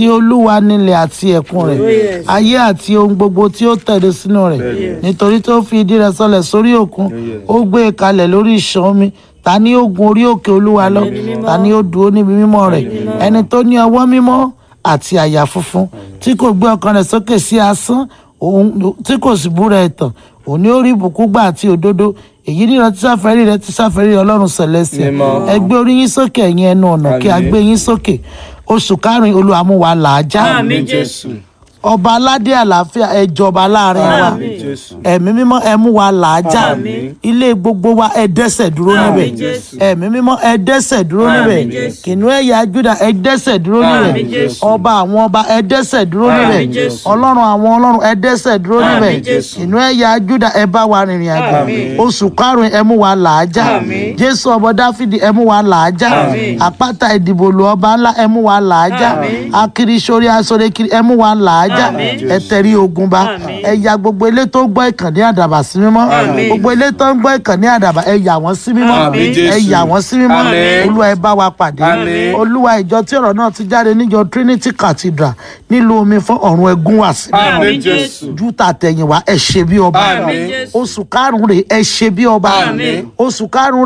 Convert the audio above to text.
ti olúwa nílẹ̀ àti ẹ̀kún rẹ̀ yes. ayé àti ohun gbogbo tí ó tẹ̀lé sínú rẹ̀ nítorí tó fi ìdí rẹ̀ sọlẹ̀ sórí òkun ó gbé e kalẹ̀ lórí ìṣàn omi ta ni ó gun orí òkè olúwa lọ ta ni ó dúró níbi mímọ́ rẹ̀ ẹni tó ní ọwọ́ mímọ́ àti àyà funfun tí kò gbé ọkàn rẹ̀ sókè sí asán òun tí kò sì búra ẹ̀tàn òun ni ó rí ìbùkún gbà àti òdodo èyí níran tí sáfẹ́rí rẹ ti sáfẹ́rí ọlọ́run celestia Mímọ́. ẹ gbé orí yín sókè ẹ̀yin ẹnu ọ̀nà kí a Àmín. gbé yín sókè oṣù karùn-ún olúwàmúwa làájá Àmín Jésù. ọba aládé àlàáfíà ẹ jọba láàrin wa Àmín. Jésù. ẹ̀mí mímọ́ ẹ mú wa làájá Àmín. ilé gbogbo wa ẹ dẹ́sẹ̀ dúró níbẹ̀ Àmín Jésù. ẹ̀mí mímọ́ ẹ dẹ́sẹ̀ dúró Àmín níbẹ̀ Jésù. kìnìún ẹ̀yà júdà ẹ dẹ́sẹ̀ dúró Àmín níbẹ̀ Jésù. ọba àwọn ọba ẹ dẹ́sẹ̀ dúró níbẹ̀ Àmín Jésù. ọlọ́run àwọn ọlọ́run ẹ dẹ́sẹ̀ dúró Àmín níbẹ̀ Jésù. kìnìún ẹ̀yà júdà ẹ bá wa rìnrìn àjò Àmín. oṣù karùn-ún ẹ mú wa làájá Àmín. jésù ọmọ dáfídì ẹ mú wa làájá Àmín. àpáta ìdìbò lu ọba ńlá ẹ mú wa làájá Àmín. akiri sórí asọ̀rẹ́ kiri ẹ mú wa làájá Àmín. ẹ tẹ̀rí ogun ba Àmín. ẹ ya gbogbo ilé tó gbọ́ ìkànnì àdàbà sí mímọ́ Àmín. gbogbo ilé tó ń gbọ́ ìkànnì àdàbà ẹ yà wọ́n sí mímọ́ Àmín, ẹ Jésù. yà wọ́n sí mímọ́ Àmín. olúwa ẹ bá wa pàdé Àmín. olúwa ìjọ tí ọ̀rọ̀ náà ti jáde níjọ trinity cathedral nílùú omi fún ọ̀run ẹ̀gún wá sí Àmín Jésù. ju tàtẹ̀yìnwá ẹ ṣe bí ọba Àmín. oṣù karùn-ún rè é ẹ ṣe bí ọba Àmín. oṣù karùn-ún